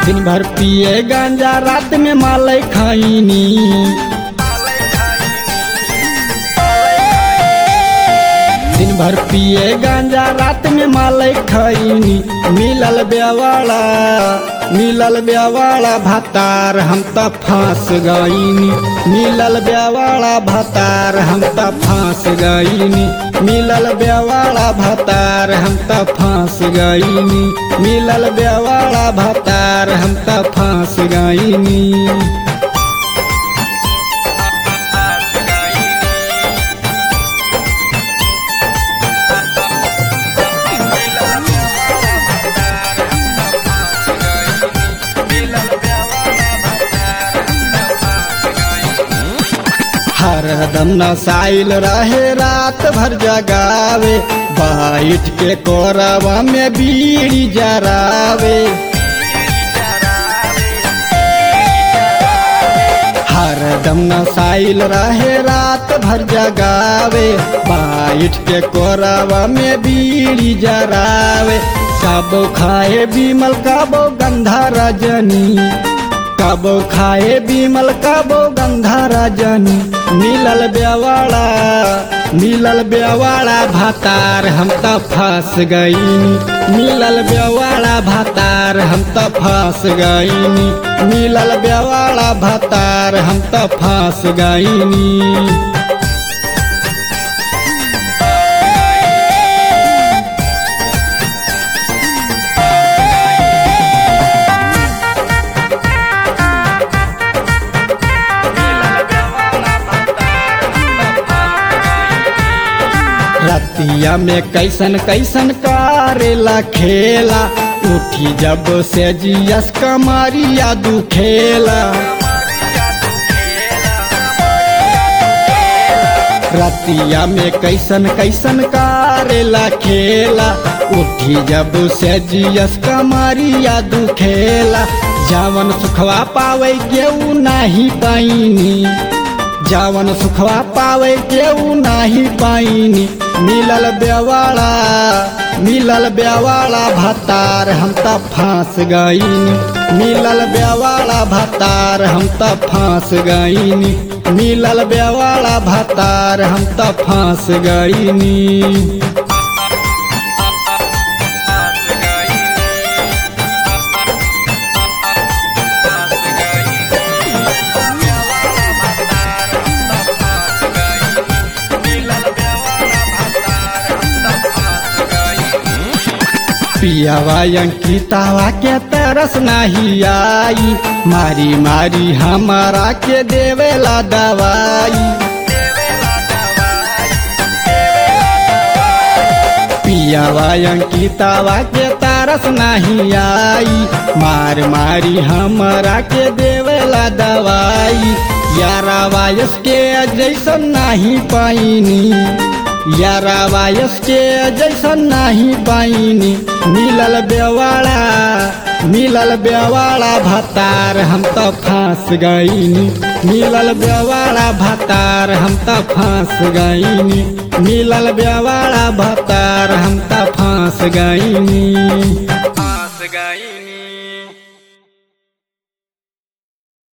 दिन भर पिए गांजा रात में मालय खाइनी दिन भर पिए गांजा रात में मालय खाइनी मिलल बेवाड़ा मिलल बेवाड़ा भतार हम त फांस गईनी मिलल बेवाड़ा भतार हम त फांस गईनी मिलल बेवाड़ा भतार हम त फांस गईनी मिलल बेवाड़ा भतार हम त फांस गईनी हरदम नसाइल रहे रात भर जगावे बैठ के कोरवा में बीड़ी जरावे हरदम नसाइल रहे रात भर जगावे बैठ के कोरवा में बीड़ी जरावे कबो खाए बीमल कबो गंधा रजनी कबो खाए बीमल कबो गंधा रजनी मिलल बेवाड़ा मिलल बेवाड़ा भातार हम त फंस गईनी मिलल बेवाड़ा भातार हम त फंस गईनी मिलल बेवाड़ा भातार हम त फंस गईनी रतिया में कैसन कैसन करेला खेला उठी जब से जियस कमरिया दुखेला रतिया में कैसन कैसन करेला खेला उठी जब से जियस कमरिया दुखेला जावन सुखवा पावे गेऊ नाही पाइनी जावन सुखवा पावे केऊ नाही पाइनी मिलल बेवाड़ा मिलल बेवाड़ा भतार हम त फांस गईनी मिलल बेवाड़ा भतार हम त फांस गईनी मिलल बेवाड़ा भतार हम त फांस गईनी पियावा अंकितावा के तरस नहीं आई मारी मारी हमारा के देवेला दवाई पियावा अंकितावा के तरस नहीं आई मार मारी हमारा के देवेला दवाई यारा वायस के जैसन नहीं पाइनी यारा वायस के जैसन नहीं पाइनी मिलल बेवाड़ा मिलल बेवाड़ा भतार हम त फांस गईनी मिलल बेवाड़ा भतार हम त फांस गईनी मिलल बेवाड़ा भतार हम त फांस गईनी फांस गईनी